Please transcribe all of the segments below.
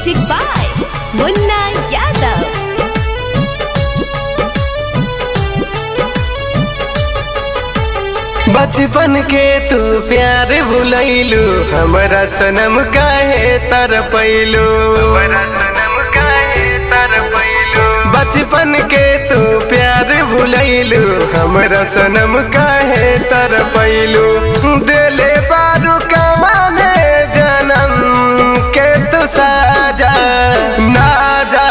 Music by Munna Yadav. बचपन के तू प्यार भुलैलू हमरा सनम काहे तर पैलू बचपन के तू प्यार भुलैलू हमरा सनम काहे तर पैलू दिले बारू कमाने जन्म के तू साजा ना जा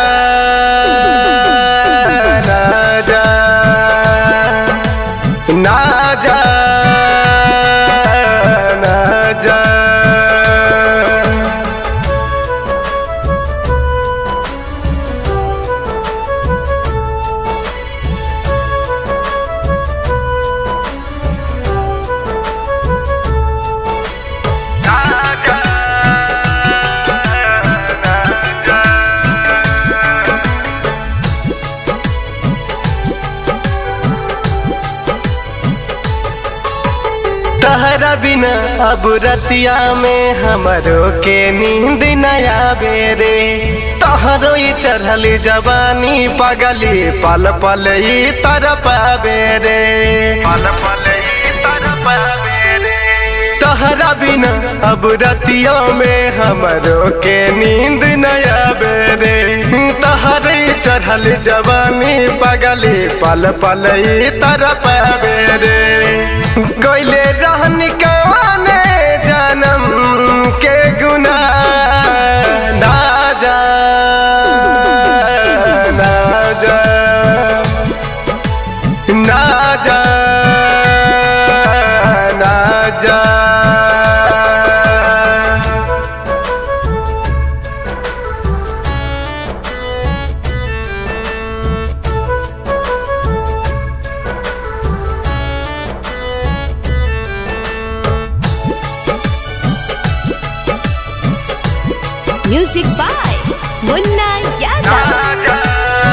ना जा ना जा ना जा तहरा बिना अब रतिया में हमरो के नींद नया बेरे तहरो ही चढ़ल जवानी पगली पल पल ही तरफ बेरे पल पल ही तरफ बेरे तहरा बिना अब रतिया में हमरो के नींद नया बेरे तहरे चढ़ल जवानी पगली पल पल ही तरफ बेरे गैले रहन कवाने जन्म के गुना ना जा ना जा ना जा ना जा Music by Munna Yadav.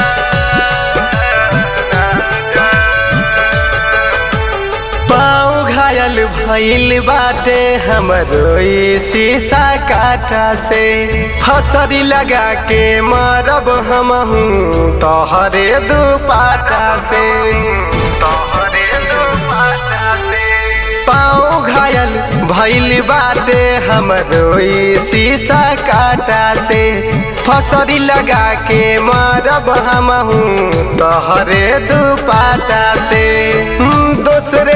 पाँव घायल भइल बाटे हमरो ई शीशा काटा से फसरी लगा के मरब हमहू तोहरे दुपाटा से तोहरे दुपाटा से पाँव घायल भइल बाटे हमरो ई शीशा काटा से फसरी लगा के मरब हमहू तोहरे दुपाटा से दूसरे